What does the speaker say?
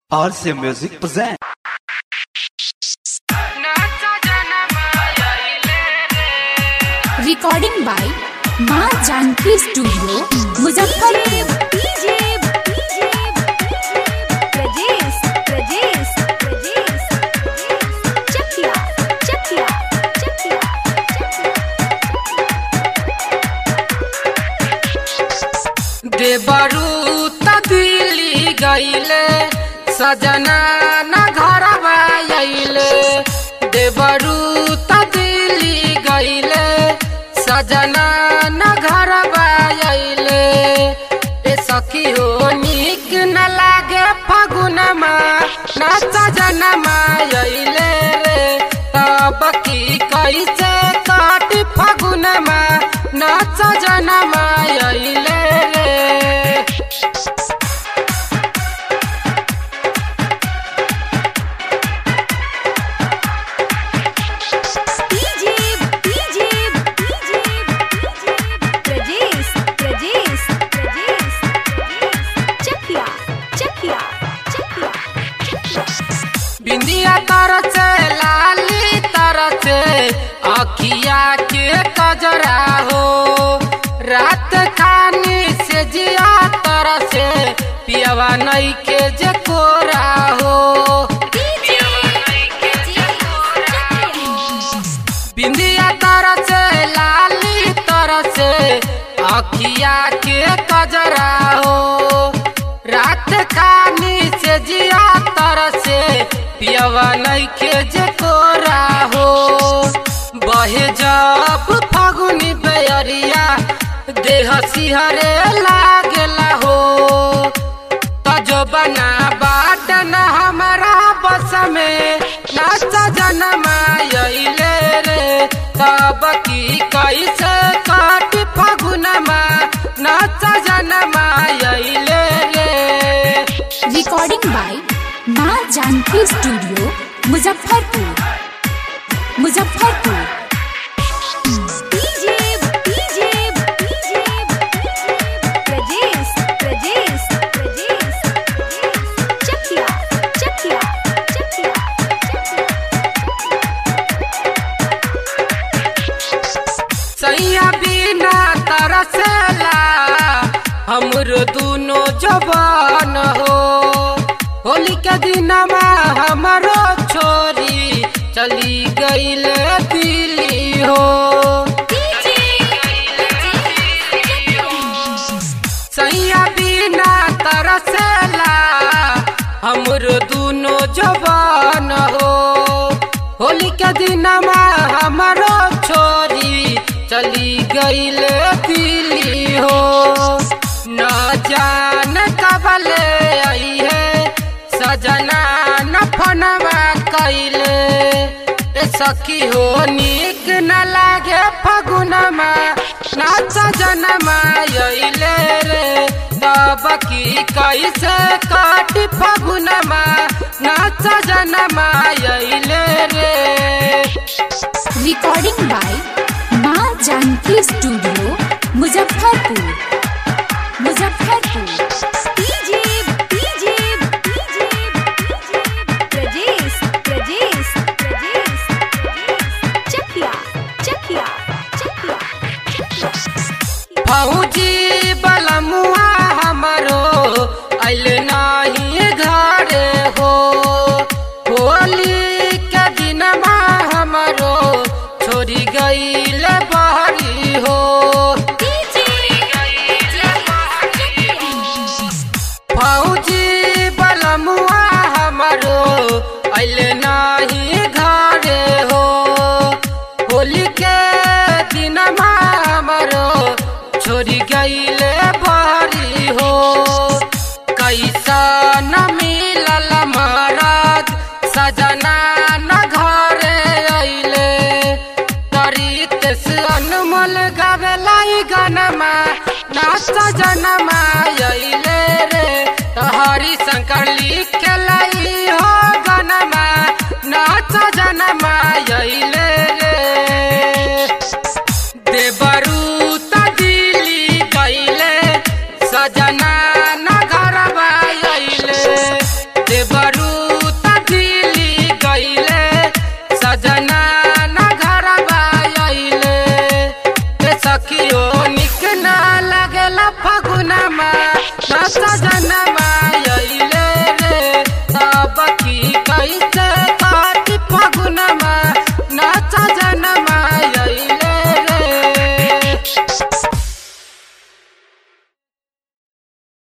RC Music present. Recording by माँ Janaki studio Muzaffarpur देवरू त दिल्ली गईले सजना न घरवा अइले देवरू त दिल्ली गईले सजना न घरवा अइले ए सखी हो निक न लागे फगुनमा न सजनमा अइले रे तब की कैसे काट फगुनमा न सजनमा अइले रे बिंदिया तरह से लाली तरह से अखिया के कजरा हो रात खानी से जिया तरह से पियवा नई के जे कोरा हो बिंदिया तरह से लाली तरह से अखिया के कजरा हो रात खानी से जिया तरह से पियवा नई के जे कोरा हो बहे जब फगुनी बेअरिया देह सिहरे लागेला हो तजो बना बाट न हमारा बस में नाच जनमा अइले रे तब की कैसे काट फगुनमा नाच जनमा अइले रे रिकॉर्डिंग बाय माँ जानकी स्टूडियो मुजफ्फरपुर मुजफ्फरपुर सैया बिना तरसेला हमरो दुनो जवान हो होली के दिनमा हमारो छोरी चली गईल दिल्ली हो सैया बिना तरसेला हमरो दुनो जवान हो होली के दिनमा हमारो छोरी चली गईल दिल्ली हो न जान कबले आई है सजना न फनवा कैले ए सखी हो निक न लागे फगुनमा न सजनमा अइले रे तब की कैसे काट फगुनमा न सजनमा अइले रे रिकॉर्डिंग बाय माँ जानकी स्टूडियो मुजफ्फरपुर मुजफ्फरपुर फौजी बलमुआ हमरो अल नाही घरे हो होली के दिनमा हमरो छोड़ी गईल बहरी हो फौजी बलमुआ हमरो अल नाही घरे हो होली के दिनमा हमरो छोड़ी गईले बहरी हो कैसा न मिलल महाराज सजना न घरे अइले तरीत से अनमोल गावेलाई गनमा ना सजनमा अइले रे तो हरि शंकर लिखेल